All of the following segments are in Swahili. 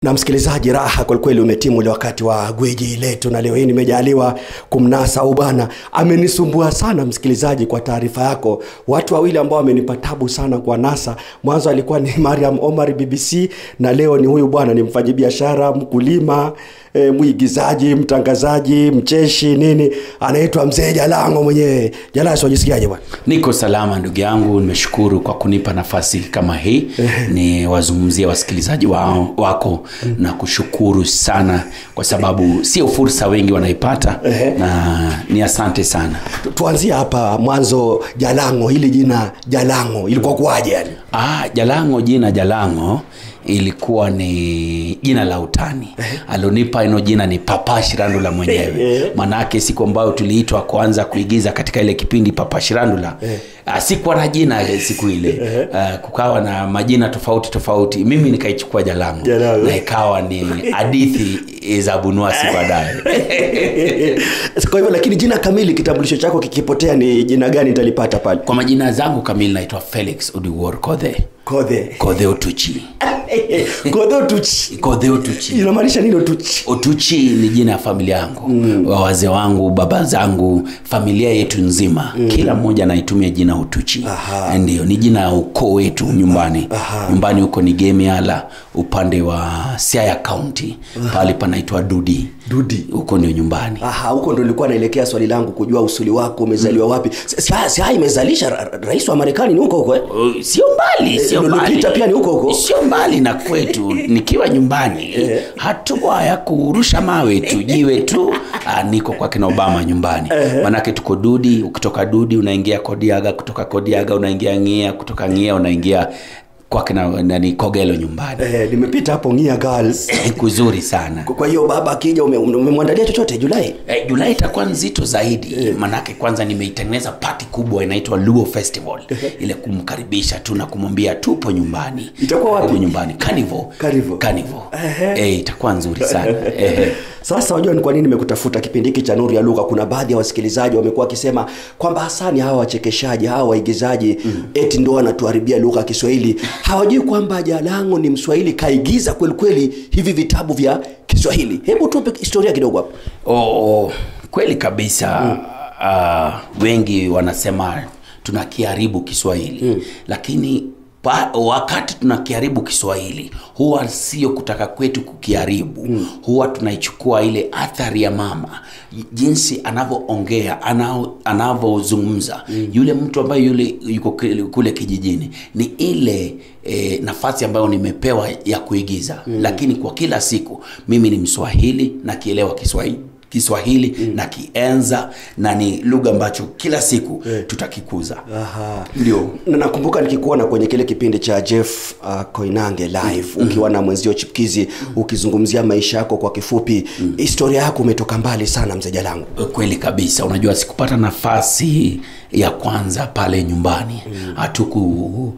na msikilizaji raha kwelikweli umetimu ule wakati wa gwiji letu na leo hii nimejaliwa kumnasa au bana amenisumbua sana msikilizaji kwa taarifa yako watu wawili ambao wamenipa tabu sana kwa nasa mwanzo alikuwa ni mariam omar bbc na leo ni huyu bwana ni mfanyabiashara mkulima e, mwigizaji mtangazaji mcheshi nini anaitwa mzee jalango mwenyewe jalasi wajisikiaje bwana niko salama ndugu yangu nimeshukuru kwa kunipa nafasi kama hii ni wazungumzie wasikilizaji wa, wako na kushukuru sana kwa sababu sio fursa wengi wanaipata na ni asante sana Tu- tuanzie hapa mwanzo jalango hili jina jalango ilikuwa kuwaje yani ah, jalango jina jalango ilikuwa ni jina la utani alionipa ino jina ni papa shirandula mwenyewe maanaake siku ambayo tuliitwa kuanza kuigiza katika ile kipindi papa shirandula uh, sikuwa na jina eh, siku ile uh, kukawa na majina tofauti tofauti mimi nikaichukua jalango Jalango. na ikawa ni hadithi za bunuasi baadaye kwa hivyo lakini jina kamili kitambulisho chako kikipotea ni jina gani nitalipata pale kwa majina zangu kamili naitwa felix udiwor kodhe kodhe kodhe otuchi kodhe otuchi kodhe otuchi inamaanisha nini otuchi Otuchi ni jina ya familia yangu mm. wazee wangu baba zangu familia yetu nzima mm. kila mmoja anaitumia jina Otuchi Aha. ndio ni jina ya ukoo wetu nyumbani Aha. nyumbani huko ni Gemiala upande wa Siaya County pale panaitwa Dudi Dudi. huko ndio nyumbani aha huko ndo nilikuwa naelekea swali langu kujua usuli wako umezaliwa wapi Si- si si haya imezalisha ra- ra- rais wa marekani ni huko huko eh? Uh, sio mbali sio Eh, mbali Lupita pia ni huko huko? sio mbali na kwetu nikiwa nyumbani hatua ya kurusha mawe tu jiwe tu ah, niko kwa kina obama nyumbani manake tuko dudi ukitoka dudi unaingia kodiaga kutoka kodiaga unaingia ngia kutoka ngia unaingia kwa kina nani kogelo nyumbani eh, nimepita hapo ngia girls kuzuri sana Kwa- kwa hiyo baba akija ume- ume- umemwandalia chochote julai Eh, julai itakuwa nzito zaidi manake kwanza nimeitengeneza pati kubwa inaitwa luo festival ile kumkaribisha tu na kumwambia tupo nyumbani Itakuwa wapi? Tupo nyumbani Carnival. Carnival. Carnival. Ehe. Eh, itakuwa nzuri sana Ehe. sasa wajua ni kwa nini nimekutafuta kipindi hiki cha nuru ya lugha kuna baadhi ya wasikilizaji wamekuwa wakisema kwamba hasani hawa wachekeshaji hawa waigizaji mm. eti ndo wanatuharibia lugha ya kiswahili hawajui kwamba jalango ni mswahili kaigiza kwelikweli hivi vitabu vya kiswahili hebu tupe historia kidogo hapo oh, kweli kabisa uh, wengi wanasema tunakiharibu kiswahili mm. lakini pa, wakati tunakiharibu kiswahili huwa sio kutaka kwetu kukiharibu mm. huwa tunaichukua ile athari ya mama jinsi anavyoongea anao- anavyozungumza mm. yule mtu ambaye yule yuko kule- kule kijijini ni ile e, nafasi ambayo nimepewa ya kuigiza mm. lakini kwa kila siku mimi ni mswahili nakielewa kiswahili kiswahili mm. na kienza na ni lugha ambacho kila siku tutakikuza Aha. ndio na nakumbuka nikikuona kwenye kile kipindi cha jeff uh, koinange live mm. ukiwa na mwenzio chipkizi mm. ukizungumzia maisha yako kwa kifupi mm. historia yako umetoka mbali sana mzee jalangu kweli kabisa unajua sikupata nafasi ya kwanza pale nyumbani hatuku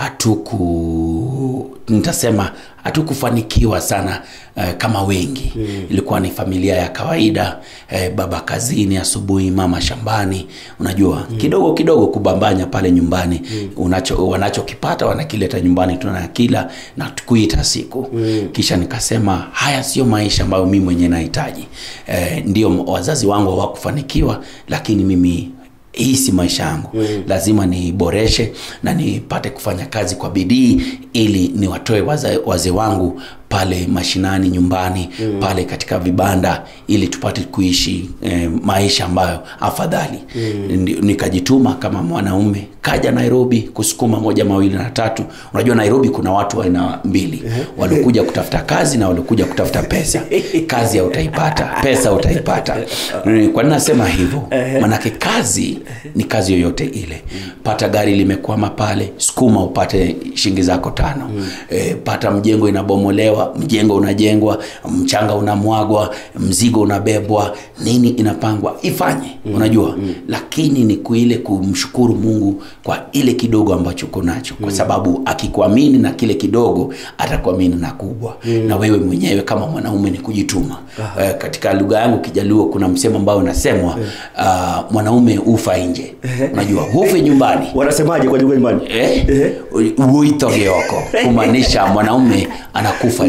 hatuku nitasema hatukufanikiwa sana uh, kama wengi mm. ilikuwa ni familia ya kawaida eh, baba kazini asubuhi mama shambani unajua mm. kidogo kidogo kubambanya pale nyumbani mm. unacho wanachokipata wanakileta nyumbani tunakila na kuita siku mm. kisha nikasema haya sio maisha ambayo mimi mwenyewe nahitaji eh, ndio wazazi wangu hawakufanikiwa lakini mimi hii si maisha yangu mm. lazima niboreshe na nipate kufanya kazi kwa bidii ili niwatoe waze- wazee wangu pale mashinani nyumbani mm. pale katika vibanda ili tupate kuishi eh, maisha ambayo afadhali mm. nikajituma kama mwanaume kaja nairobi kusukuma moja mawili na tatu unajua nairobi kuna watu wa aina mbili waliokuja kutafuta kazi na waliokuja kutafuta pesa kazi hautaipata pesa utaipata Mm, kwa nini nasema hivyo manake kazi ni kazi yoyote ile pata gari limekwama pale sukuma upate shingi zako tano e, pata mjengo inabomolewa mjengo unajengwa mchanga unamwagwa mzigo unabebwa nini inapangwa ifanye unajua lakini ni kuile kumshukuru mungu kwa ile kidogo ambacho uko nacho kwa sababu akikuamini na kile kidogo atakuamini na kubwa na wewe mwenyewe kama mwanaume ni kujituma eh, katika lugha yangu kijaluo kuna msemo ambao unasemwa uh, mwanaume ufa nje unajua hufe nyumbani wanasemaje kwa lugha imani eh? uitogeoko kumaanisha mwanaume anakufa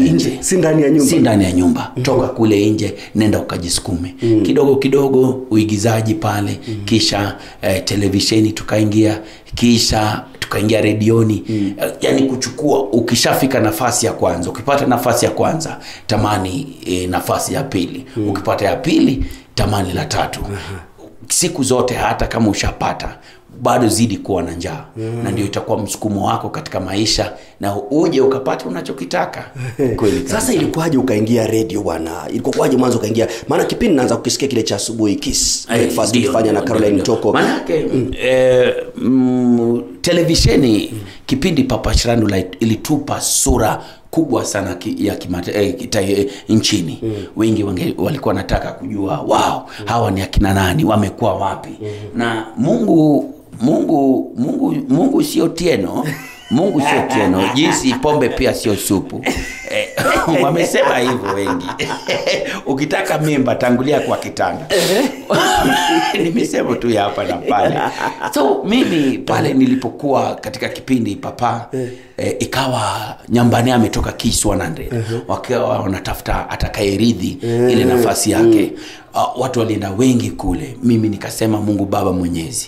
nje si ndani ya nyumba si ndani ya nyumba toka kule nje nenda ukajisukume kidogo kidogo uigizaji pale kisha eh, televisheni tukaingia kisha tukaingia redioni mm. yani kuchukua ukishafika nafasi ya kwanza ukipata nafasi ya kwanza tamani eh, nafasi ya pili mm. ukipata ya pili tamani la tatu siku zote hata kama ushapata bado zidi kuwa na njaa mm. na ndio itakuwa msukumo wako katika maisha na uje ukapata unachokitaka kweli kabisa. sasa ilikuwaje ukaingia redio bwana ilikuwaje mwanzo ukaingia maana kipindi naanza kukisikia kile cha asubuhi kiss Eh, breakfast ndio, ukifanya na ndio, caroline ndio. toko Manake eh, mm, televisheni kipindi Papa Shirandula ilitupa sura kubwa sana ki, ya kimata, eh, kita, eh, nchini mm. wengi wange, walikuwa wanataka kujua wao hawa ni akina nani wamekuwa wapi na Mungu Mungu Mungu Mungu sio tieno Mungu sio tieno jinsi pombe pia sio supu eh, wamesema hivyo wengi ukitaka mimba tangulia kwa kitanda ni misemo tu ya hapa na pale so mimi pale nilipokuwa katika kipindi papa eh, ikawa nyambani ametoka Kiss 100 wakiwa wanatafuta atakayeridhi ile nafasi yake uh, watu walienda wengi kule mimi nikasema mungu baba mwenyezi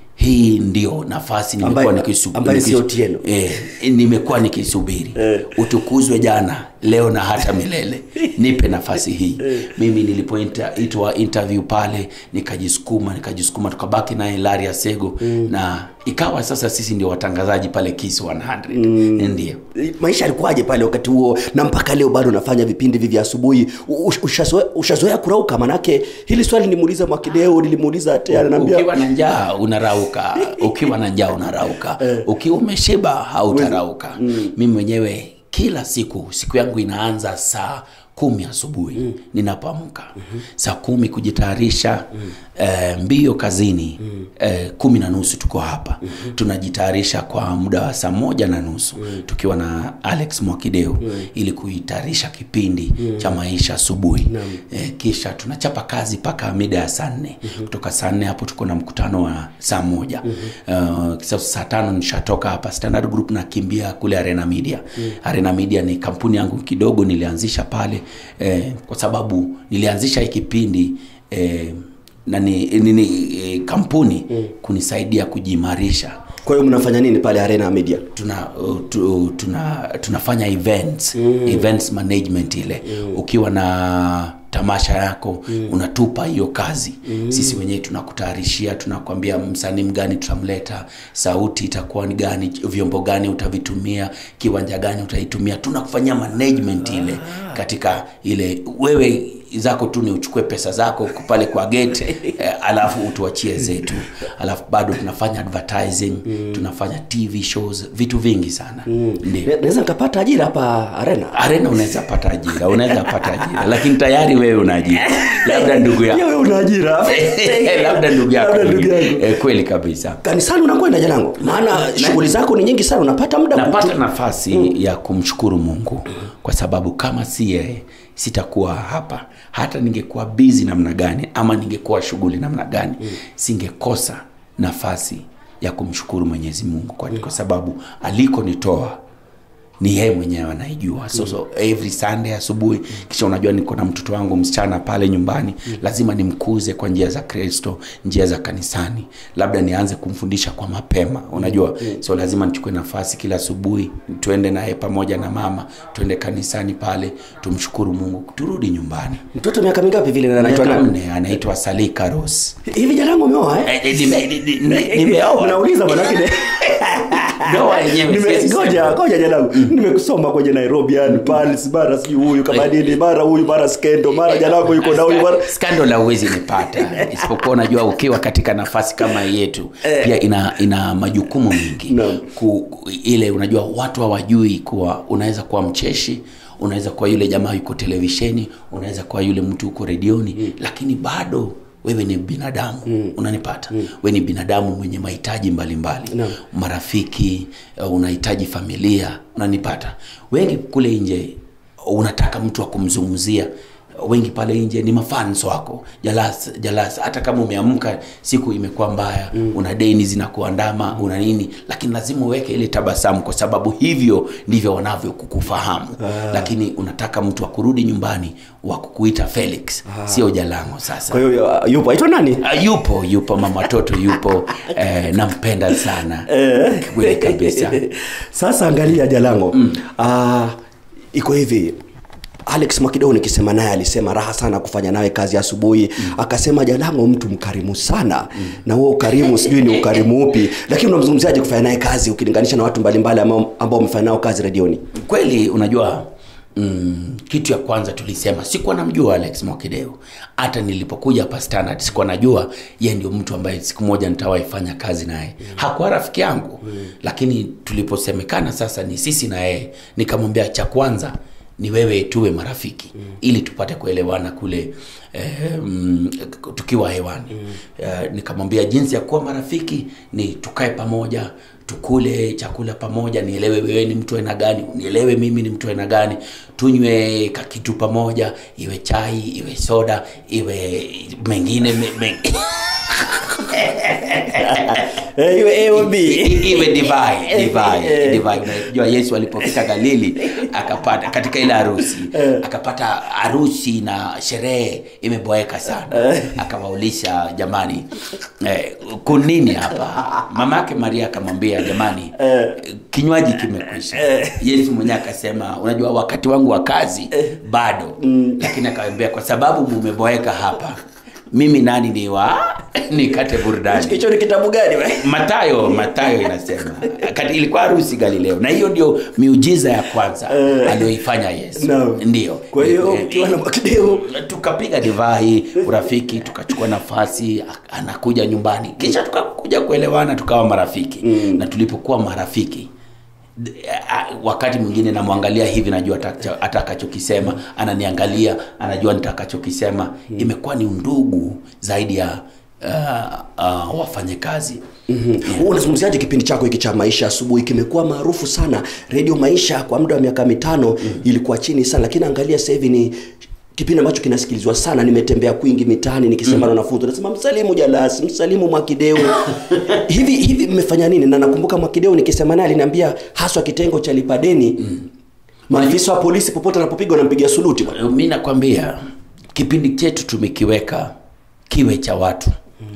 hii ndio nafasi nimekuwa Ambaye- nikisu- ambaye nikisu- sio Otieno. eh, nimekuwa nikisubiri utukuzwe jana leo na hata milele nipe nafasi hii mimi nilipoitwa interview pale nikajisukuma nikajisukuma tukabaki naye laria sego na ikawa sasa sisi ndio watangazaji pale kis 100 ndio maisha yalikuwaje pale wakati huo na mpaka leo bado unafanya vipindi hivi vya asubuhi U- ushazoea ushazoea kurauka manake hili swali nimuuliza mwakideo nilimuuliza tena ananiambia ukiwa na njaa unarauka ukiwa na njaa unarauka ukiwa umeshiba hautarauka mimi mwenyewe kila siku siku yangu inaanza saa kumi asubuhi mm. ninapoamka mm-hmm. saa kumi kujitayarisha mm. eh, mbio kazini mm. eh, kumi na nusu tuko hapa mm-hmm. tunajitayarisha kwa muda wa saa moja na nusu mm. tukiwa na alex mwakideo mm. ili kuitayarisha kipindi mm. cha maisha asubuhi eh, kisha tunachapa kazi mpaka mida ya saa nne mm-hmm. kutoka saa nne hapo tuko na mkutano wa saa moja mm-hmm. uh, kisa saa tano nishatoka hapa standard group nakimbia kule arena media mm. arena media ni kampuni yangu kidogo nilianzisha pale eh, kwa sababu nilianzisha hii kipindi eh, na ni, ni, ni eh, kampuni mm. kunisaidia kujiimarisha kwa hiyo mnafanya nini pale arena media tuna uh, tu, tuna tunafanya events mm. events management ile mm. ukiwa na tamasha yako mm. unatupa hiyo kazi mm. sisi wenyewe tunakutayarishia tunakwambia msanii mgani tutamleta sauti itakuwa ni gani vyombo gani utavitumia kiwanja gani utaitumia tunakufanyia management ile katika ile wewe zako tu ni uchukue pesa zako pale kwa gate eh, alafu utuachie zetu alafu bado tunafanya advertising mm. tunafanya tv shows vitu vingi sana mm. ndio Na- naweza nikapata ajira hapa arena arena unaweza pata ajira unaweza pata ajira lakini tayari wewe una ajira labda ndugu Pia yako wewe una ajira labda ndugu yako Labda ndugu mwingine. yangu. eh, kweli kabisa kanisani unakwenda janangu maana shughuli zako ni nyingi sana unapata muda napata kutu- nafasi mm. ya kumshukuru mungu kwa sababu kama si yeye sitakuwa hapa hata ningekuwa bizi namna gani ama ningekuwa shughuli namna gani mm. singekosa nafasi ya kumshukuru mwenyezi mungu kwa, kwa sababu alikonitoa ni yeye mwenyewe anaijua so, so every sunday asubuhi kisha unajua niko na mtoto wangu msichana pale nyumbani lazima nimkuze kwa njia za kristo njia za kanisani labda nianze kumfundisha kwa mapema unajua so lazima nichukue nafasi kila asubuhi tuende naye pamoja na mama tuende kanisani pale tumshukuru mungu turudi nyumbani mtoto miaka mingapi vile na anaitwa miaka nani nne anaitwa salika ros hivi janangu umeoa eh? Eh, eh, nime- ni- ni- ni- nimeoa unauliza manake ne- ndoa yenyewe Nime- siwezi ngoja sema. ngoja janangu nimekusoma kwenye nairobi yani paris mara sijui huyu kama nini mara huyu mara skendo mara janangu yuko na huyu mara skandal hauwezi nipata isipokuwa unajua ukiwa katika nafasi kama yetu pia ina ina majukumu mengi Naam. ku, ku- ile unajua watu hawajui kuwa unaweza kuwa mcheshi unaweza kuwa yule jamaa yuko televisheni unaweza kuwa yule mtu uko redioni mm. lakini bado wewe ni binadamu mm. unanipata mm. wewe ni binadamu mwenye mahitaji mbalimbali Naam. marafiki uh, unahitaji familia unanipata wengi kule nje unataka mtu wa kumzungumzia wengi pale nje ni mafans wako jalas jalas hata kama umeamka siku imekuwa mbaya mm. una deni zinakuandama una nini lakini lazima uweke ile tabasamu kwa sababu hivyo ndivyo wanavyokukufahamu ah. lakini unataka mtu akurudi nyumbani wa kukuita felix ah. sio jalango sasa kwa hiyo uh, yupo aitwa nani Ah, yupo yupo mama watoto yupo eh, nampenda sana kweli kabisa sasa angalia jalango mm. uh, iko hivi alex mwakidao nikisema naye alisema raha sana kufanya nawe kazi asubuhi mm. akasema jalango mtu mkarimu sana mm. na huo ukarimu sijui ni ukarimu upi lakini unamzungumziaje kufanya naye kazi ukilinganisha na watu mbalimbali ambao ambao umefanya nao kazi redioni kweli unajua mm, kitu ya kwanza tulisema sikuwa namjua alex mwakideo hata nilipokuja hapa standard sikuwa najua ye ndio mtu ambaye siku moja nitawahi fanya kazi naye mm. hakuwa rafiki yangu mm. lakini tuliposemekana sasa ni sisi na yeye nikamwambia cha kwanza ni wewe tuwe marafiki mm. ili tupate kuelewana kule eh, mm, tukiwa hewani mm. eh, nikamwambia jinsi ya kuwa marafiki ni tukae pamoja tukule chakula pamoja nielewe wewe ni mtu aina gani nielewe mimi ni mtu aina gani tunywe kakitu pamoja iwe chai iwe soda iwe mengine me, me, iwe A o B. I- iwe divai divai divai unajua yesu alipofika galili akapata katika ile harusi akapata harusi na sherehe imeboeka sana akawaulisha jamani eh, kunini hapa mama yake maria akamwambia jamani kinywaji kimekwisha yesu mwenyewe akasema unajua wakati wangu wa kazi bado lakini akawambia kwa sababu mumeboeka hapa mimi nani ni wa nikate burudani hicho ni kitabu gani we? matayo matayo inasema Kati, ilikuwa harusi galileo na hiyo ndio miujiza ya kwanza aliyoifanya yesu Naam. ndio kwa hiyo Eh, ukiwa na mwakideo tukapiga divai urafiki tukachukua nafasi a- anakuja nyumbani kisha tukakuja kuelewana tukawa marafiki mm. na tulipokuwa marafiki d- a- wakati mwingine namwangalia hivi najua atakacho- atakachokisema ananiangalia anajua nitakachokisema mm. imekuwa ni undugu zaidi ya uh, uh, wafanyakazi mm-hmm. unazungumziaje kipindi chako hiki cha maisha asubuhi kimekuwa maarufu sana redio maisha kwa muda wa miaka mitano mm-hmm. ilikuwa chini sana lakini angalia sasa hivi ni kipindi ambacho kinasikilizwa sana nimetembea kwingi mitaani nikisema mm. na wanafunzi nasema msalimu jalasi msalimu mwakideu hivi hivi mmefanya nini na nakumbuka mwakideu nikisema naye aliniambia haswa kitengo cha lipadeni mm. maafisa wa polisi popote anapopigwa nampigia suluti bwana. mi nakwambia kipindi chetu tumekiweka kiwe cha watu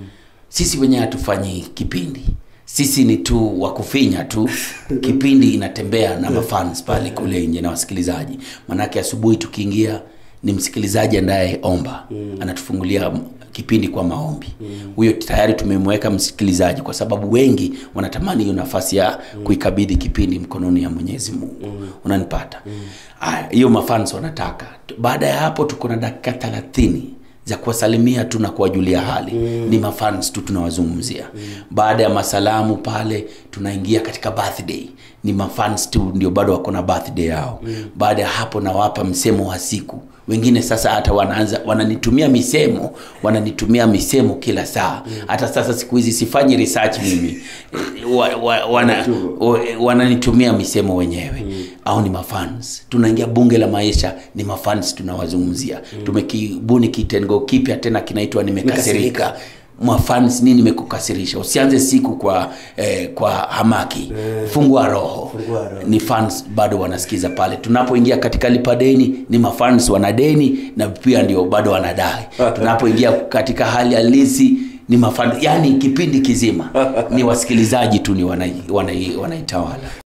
sisi wenyewe hatufanyi kipindi sisi ni tu wa kufinya tu kipindi inatembea na mafans pale kule nje na wasikilizaji manake asubuhi tukiingia ni msikilizaji anayeomba mm. anatufungulia m- kipindi kwa maombi huyo tayari tumemweka msikilizaji kwa sababu wengi wanatamani hiyo nafasi ya kuikabidhi kipindi mkononi ya mwenyezi mungu mm. unanipata Aya, hiyo mafans wanataka baada ya hapo tuko na dakika thelathini za kuwasalimia tu na kuwajulia hali mm. ni mafans tu tunawazungumzia mm. baada ya masalamu pale tunaingia katika birthday ni mafans tu ndio bado wako na birthday yao mm. baada ya hapo nawapa msemo wa siku wengine sasa hata wanaanza wananitumia misemo wananitumia misemo kila saa mm. hata sasa siku hizi sifanyi research mimi Eh, wa, wa, wana, wa, wananitumia misemo wenyewe mm. au ni mafans tunaingia bunge la maisha ni mafans tunawazungumzia mm. tumekibuni kitengo kipya tena kinaitwa nimekasirika mafans nini imekukasirisha usianze siku kwa eh, kwa hamaki fungua roho Fungua roho. ni fans bado wanasikiza pale tunapoingia katika lipadeni ni mafans wanadeni na pia ndio bado wanadai tunapoingia katika hali halisi ni mafans yani kipindi kizima ni wasikilizaji tu ni wanai- wanai- wanaitawala